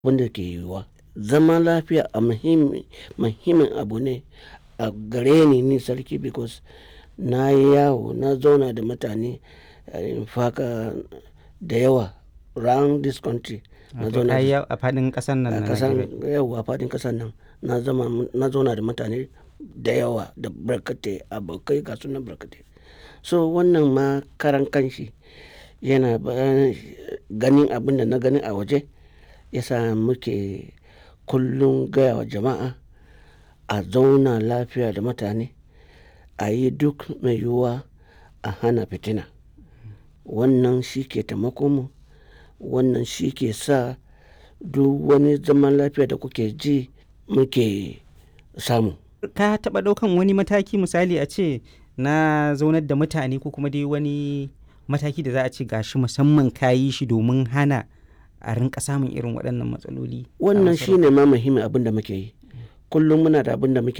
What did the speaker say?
wanda ke yiwuwa zaman lafiya a muhimmi muhimmin abu ne a gare ni ni sarki because na yi yawo na zauna da mutane in faka da yawa round this country na Wato zauna ka yi da yawo a faɗin ƙasar nan a na kasan Najeriya. yawa a fadin kasan nan na zama na zauna da mutane da yawa da barkatai abokai ga sunan barkatai so wannan ma karan kanshi yana ba- ganin abin da na gani a waje yasa muke kullum gaya wa jama'a a zauna lafiya da mutane a yi duk mai yiwuwa a hana fitina wannan shi ke taimakon mu wannan shi ke sa duk wani zaman lafiya da kuke ji muke samu Ka taɓa ɗaukan wani mataki misali a ce na zaunar da mutane ko kuma dai wani mataki da za a ce gashi musamman ka yi shi domin hana a rinka samun irin waɗannan matsaloli. a wannan masarautar? shine ma muhimmin abin da muke yi kullum muna da abin da muke